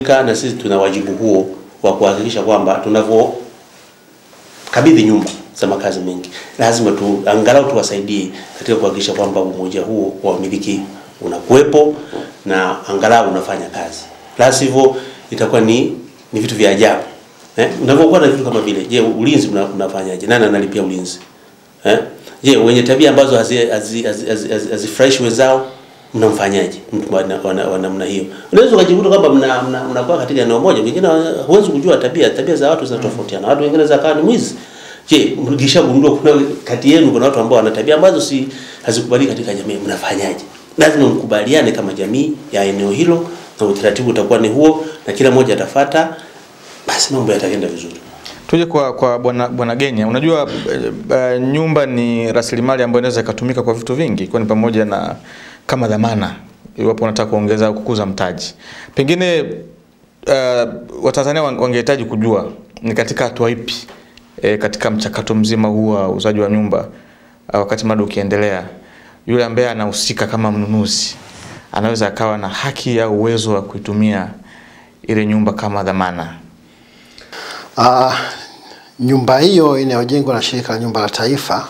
na sisi tuna wajibu huo wa kuhakikisha kwamba tunavyokabidhi nyumba za makazi mengi, lazima tu angalau tuwasaidie katika kuhakikisha kwamba umoja huo wa wamiliki unakuwepo na angalau unafanya kazi, la sivyo itakuwa ni ni vitu vya ajabu eh. Unavyokuwa na vitu kama vile, je, ulinzi mna- mnafanyaje? Nani analipia ulinzi eh? Je, wenye tabia ambazo hazifurahishi hazi, hazi, hazi, hazi, hazifurahishi wenzao mnamfanyaje mtu wa na- wa na- wa namna hiyo? Unaweza ukajikuta kwamba mna mna- mnakuwa katika eneo moja, wengine huwezi kujua tabia tabia za watu zinatofautiana. Watu wengine za kawa ni mwizi. Je, mkishagundua kuna kati yenu kuna watu ambao wana tabia ambazo si hazikubaliki katika jamii, mnafanyaje? Lazima mkubaliane kama jamii ya eneo hilo, na utaratibu utakuwa ni huo, na kila mmoja atafata, basi mambo yataenda vizuri. Tuje kwa kwa bwana bwana Genya, unajua eh, eh, nyumba ni rasilimali ambayo inaweza ikatumika kwa vitu vingi, ikiwa ni pamoja na kama dhamana iwapo unataka kuongeza au kukuza mtaji. Pengine uh, Watanzania wan- wangehitaji kujua ni katika hatua ipi e, katika mchakato mzima huu wa uuzaji wa nyumba uh, wakati mradi ukiendelea, yule ambaye anahusika kama mnunuzi anaweza akawa na haki au uwezo wa kuitumia ile nyumba kama dhamana. Ah, nyumba hiyo inayojengwa na shirika la nyumba la taifa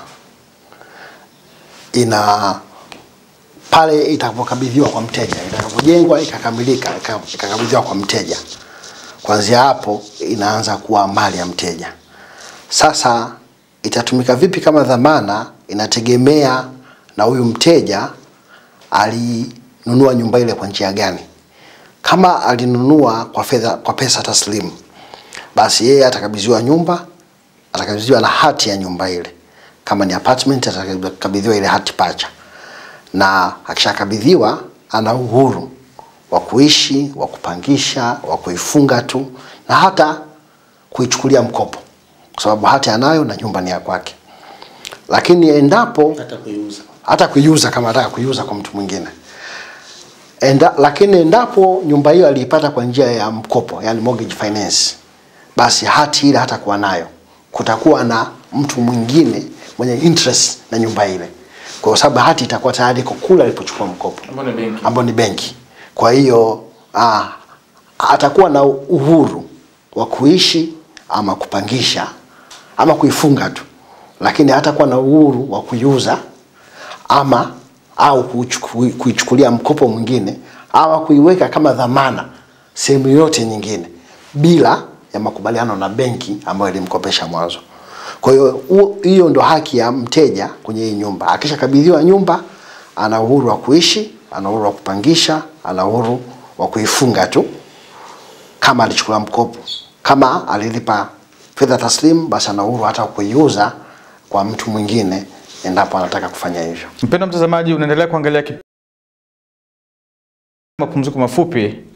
ina pale itakapokabidhiwa kwa mteja, itakapojengwa ikakamilika, ika- ikakabidhiwa kwa mteja, kuanzia hapo inaanza kuwa mali ya mteja. Sasa itatumika vipi kama dhamana, inategemea na huyu mteja alinunua nyumba ile kwa njia gani. Kama alinunua kwa fedha, kwa pesa taslimu, basi yeye atakabidhiwa nyumba, atakabidhiwa na hati ya nyumba ile. Kama ni apartment, atakabidhiwa ile hati pacha, na akishakabidhiwa ana uhuru wa kuishi, wa kupangisha, wa kuifunga tu na hata kuichukulia mkopo, kwa sababu hati anayo na nyumba ni ya kwake. Lakini endapo Hata kuiuza hata kuiuza kama anataka kuiuza kwa mtu mwingine Enda, lakini endapo nyumba hiyo aliipata kwa njia ya mkopo yani mortgage finance, basi hati ile hatakuwa nayo, kutakuwa na mtu mwingine mwenye interest na nyumba ile, kwa sababu hati itakuwa tayari iko kule alipochukua mkopo Ambao ni benki. ambao ni benki. Kwa hiyo ah, atakuwa na uhuru wa kuishi ama kupangisha ama kuifunga tu, lakini hatakuwa na uhuru wa kuiuza ama au kuichuku- kuichukulia mkopo mwingine ama kuiweka kama dhamana sehemu yoyote nyingine bila ya makubaliano na benki ambayo ilimkopesha mwanzo. Kwa hiyo huo- hiyo ndo haki ya mteja kwenye hii nyumba. Akishakabidhiwa nyumba, ana uhuru wa kuishi, ana uhuru wa kupangisha, ana uhuru wa kuifunga tu kama alichukua mkopo. Kama alilipa fedha taslimu, basi ana uhuru hata kuiuza kwa mtu mwingine endapo anataka kufanya hivyo. Mpendwa mtazamaji, unaendelea kuangalia kip- mapumziko mafupi